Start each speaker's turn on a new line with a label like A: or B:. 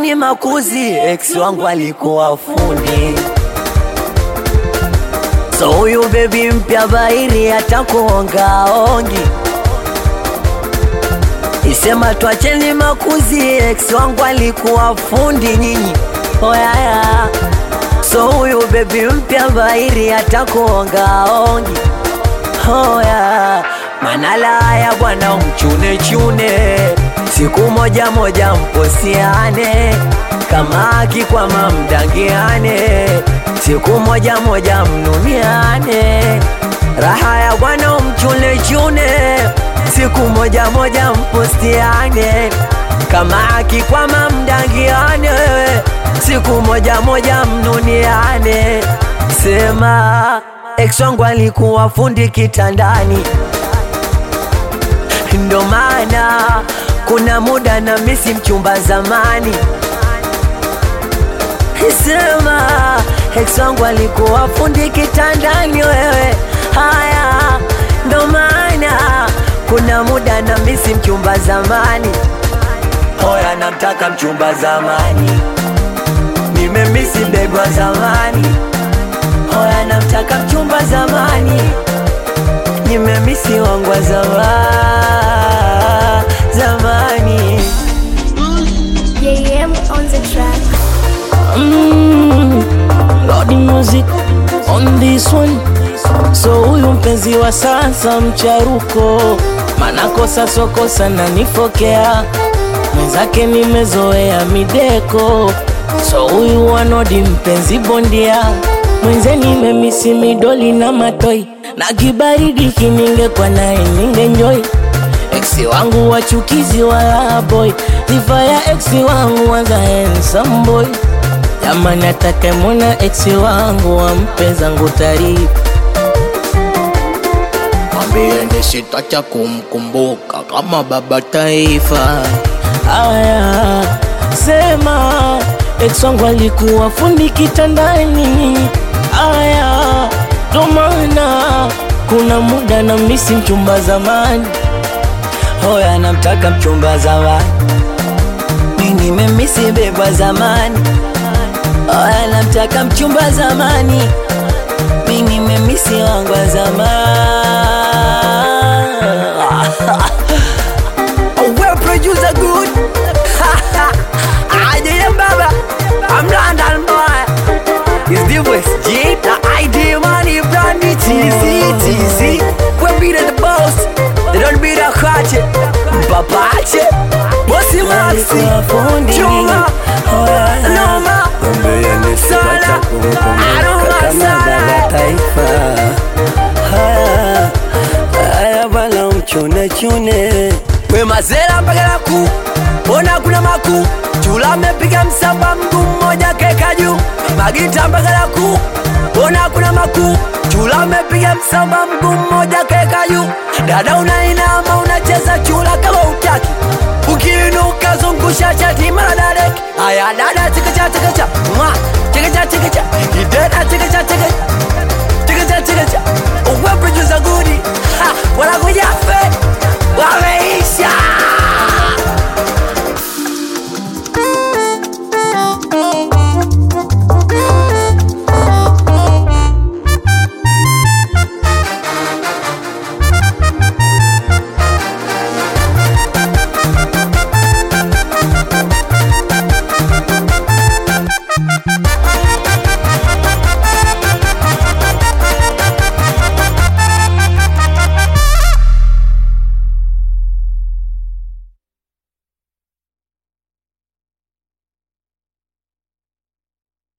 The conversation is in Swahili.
A: twacheni makuzi, ex wangu alikuwa fundi. So huyu bebi mpya bairi atakuongaongi, isema twacheni makuzi, ex wangu alikuwa fundi nyinyi oyaya. So huyu bebi mpya bairi atakuongaongi hoya manala ya bwana umchune chune siku moja moja mposiane kama akikwama mdangiane siku moja moja mnuniane raha ya bwana umchune chune siku moja moja mpostiane kama akikwama mdangiane siku moja moja mnuniane sema ex wangu alikuwa fundi kitandani, ndo maana kuna muda na misi mchumba zamani. Sema ex wangu alikuwa fundi kitandani, wewe haya, ndo maana kuna muda na misi mchumba zamani. Hoya, namtaka mchumba zamani, nimemisi bebwa zamani Hoya namtaka mchumba zamani, nimemisi wangu wa zama zamani.
B: JM on the track.
C: Mm, Lordy music on this one. So huyu mpenzi wa sasa mcharuko, manakosa sokosa na nifokea mwenzake, nimezoea mideko. So huyu wanodi mpenzi bondia mwenze, nimemisi midoli na matoi na kibaridi kiningekwa naye ningenjoi Eksi wangu wachukizi wala boy, sifa ya eksi wangu wanza handsome boy. Jamani, atakemwona eksi wangu wampe zangu taarifa, mwambieni sitacha kumkumbuka kama baba taifa. Aya, sema ex wangu alikuwa fundi kitandani. Aya, ndo maana kuna muda na misi mchumba zamani.
A: Hoya namtaka mchumba zamani, mi nimemisi bebwa zamani. Hoya namtaka mchumba zamani, mi nimemisi wangu wa zamani. Oh, well, producer good. I did baba. I'm London boy. It's the West G. The ID money brand new TC TC. We be the boss. They don't be the hatchet. Papache. Bossy Maxi. Chunga. Noma. Sala. Aroma Sala.
D: taifa haya haya bana mchune chune
A: We mazera mpaka na ku Ona kuna maku Chula mepiga msamba mguu mmoja keka juu Magita mpaka na ku Ona kuna maku Chula mepiga msamba mguu mmoja keka juu Dada unainama unacheza chula kama utaki Ukiinuka zungusha chati mara dadeki Aya dada chikacha chikacha Mwa chikacha chikacha Idena chikacha chikacha